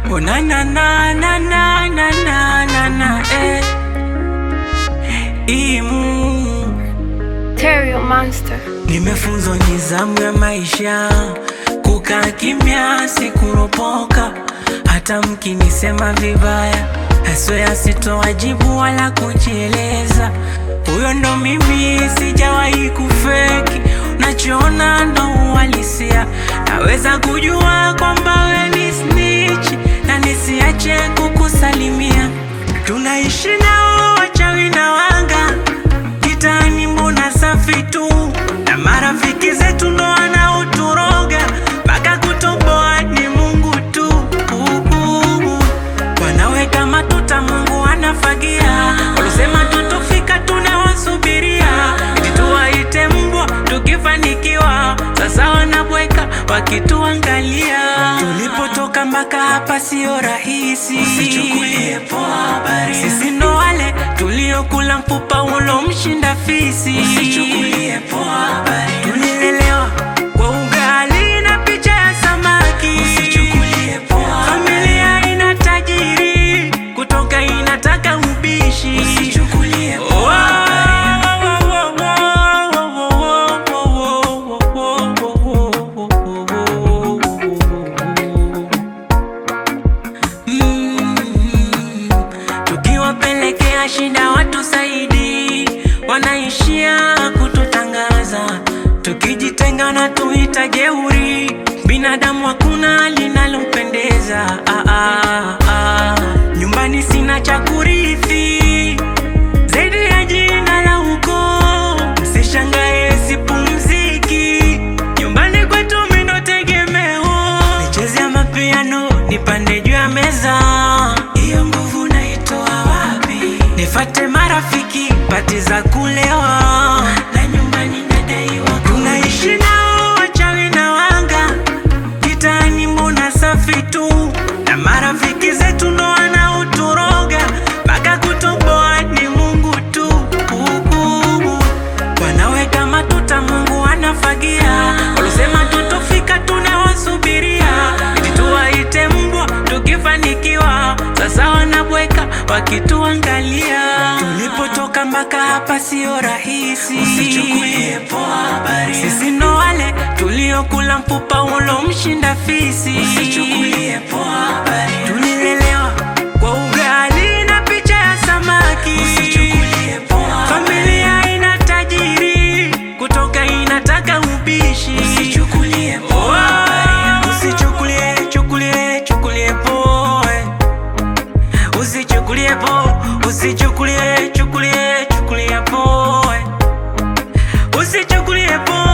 Oh na na na na na na na na na eh. Imu Terrio Monster. Nimefunzwa nizamu ya maisha, kukaa kimya, sikuropoka. Hata mkinisema vibaya, haswea sitowajibu wala kujieleza. Huyo ndo mimi, sijawahi kufeki. Nachoona ndo uhalisia, naweza kujua kwamba we ni snitch na nisiache kukusalimia. Tunaishi nao wachawi na wanga Kitani mbona safi tu, na marafiki zetu ndo wanaoturoga mpaka kutoboa ni Mungu tu. Wanaweka matuta, Mungu anafagia. Walisema tutofika, tunawasubiria eti tuwaite mbwa tukifanikiwa. Sasa wanabweka wakituangalia, tulipotoka mpaka hapa sio rahisi. Usichukulie poa habari, sisi ndo wale tuliokula mfupa ulomshinda fisi. Usichukulie poa habari, tulilelewa kwa ugali na picha ya samaki. Usichukulie poa familia ina tajiri kutoka inataka ubishi. Usichukulie poa Mm, tukiwapelekea shida watu saidi, wanaishia kututangaza. Tukijitenga na tuita jeuri, binadamu hakuna linalompendeza. Ah, ah, ah. Nyumbani sina cha kurithi zaidi ya jina la ukoo. Msishangae sipumziki, nyumbani kwetu mimi ndo tegemeo. Nicheze mapiano, nipande juu ya meza, hiyo nguvu naitoa wapi? Nifate marafiki, pati za kulewa na nyumbani nadaiwa. Tunaishi nao wachawi na wanga Kitani mbona safi tu, na marafiki zetu ndo wanaoturoga mpaka kutoboa ni Mungu tu. Wanaweka matuta, Mungu anafagia. Walisema tutofika, tunawasubiria eti tuwaite mbwa tukifanikiwa. Sasa wanabweka wakituangalia, tulipotoka mpaka hapa sio rahisi. Usichukulie poa habari, sisi ndo wale tuliokula mfupa ulomshinda fisi. Usichukulie poa habari, tulilelewa kwa ugali na picha ya samaki. Usichukulie poa familia ina tajiri kutoka inataka ubishi. Usichukulie poa habari, usichukulie chukulie chukulie poa Usichukulie po, usichukulie chukulie chukulie po, usichukulie po,